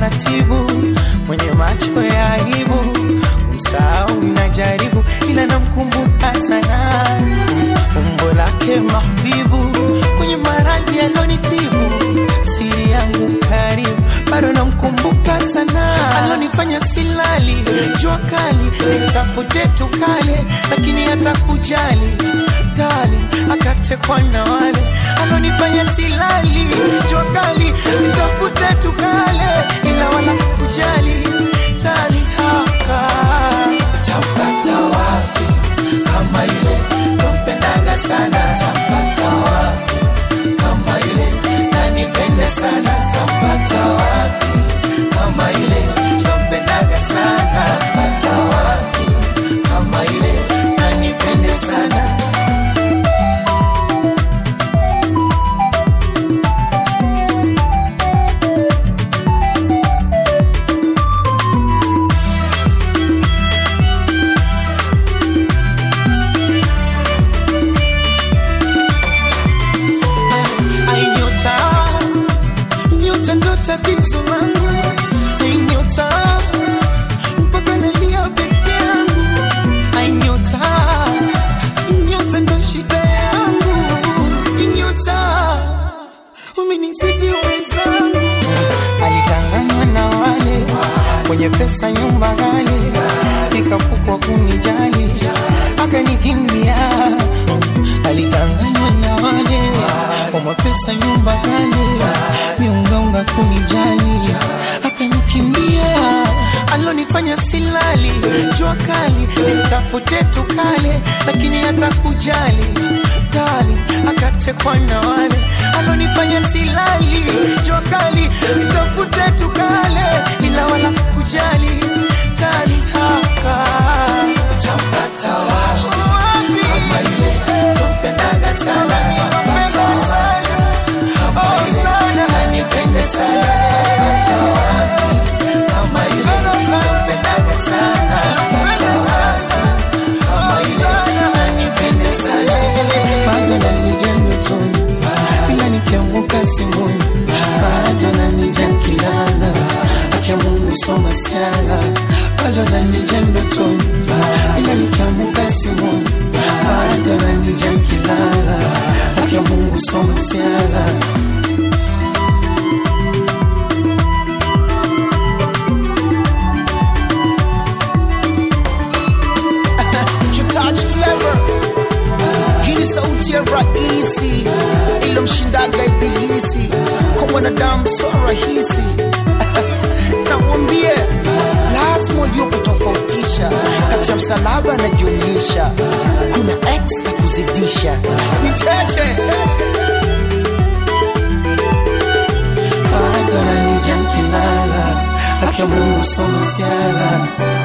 taratibu, mwenye macho ya aibu, msahau najaribu, ila namkumbuka sana umbo lake mahbibu, kwenye maradhi alonitibu, siri yangu karibu, bado namkumbuka sana, alonifanya silali, jua kali, nitafute tukale, lakini hata kujali tali akatekwa na wale alonifanya silali jua kali nitafute tukale ila wala kujali tali haka tapata wapi kama ile nampendaga sana tapata wapi kama ile nanipende sana tapata wapi kama ile nampendaga sana tapata wapi kama ile nanipende sana Ai nyota, nyota ndo tatizo langu. Ai nyota, mpaka nalia peke yangu. Ai nyota, nyota ndo shida yangu. Ai nyota, umenizidi wenzangu. Alitanganywa na wale kwenye pesa, nyumba ghali, nikapukwa kunijali, akanikimbia. Alitanganywa na wale kwa mapesa, nyumba ghali, miungaunga kunijali, akanikimbia. Alonifanya silali, jua kali, nitafute tukale, lakini hata kujali tali, akatekwa na wale alonifanya silali, jua kali, nitafute tukale, ila wala kujali tali haka tapata wapi kama ile nampendaga sana tapata wapi kama ile nanipende sana tapata wapi kama ile nampendaga sana tapata wapi kama ile nanipende sana bado nanija ndotoni ila nikianguka simboni bado nanija kilala akia Mungu soma siala bado nanija ndotoni ila nikianguka simboni bado nanija kilala akia Mungu soma siala Touch clever. Hii ni sauti ya rahisi ilomshindaga ibilisi kwa mwanadamu so rahisi namwambie lazima ujue kutofautisha kati ya msalaba na jumlisha kuna x na kuzidisha ni cheche bado nanija kilala akia Mungu soma siala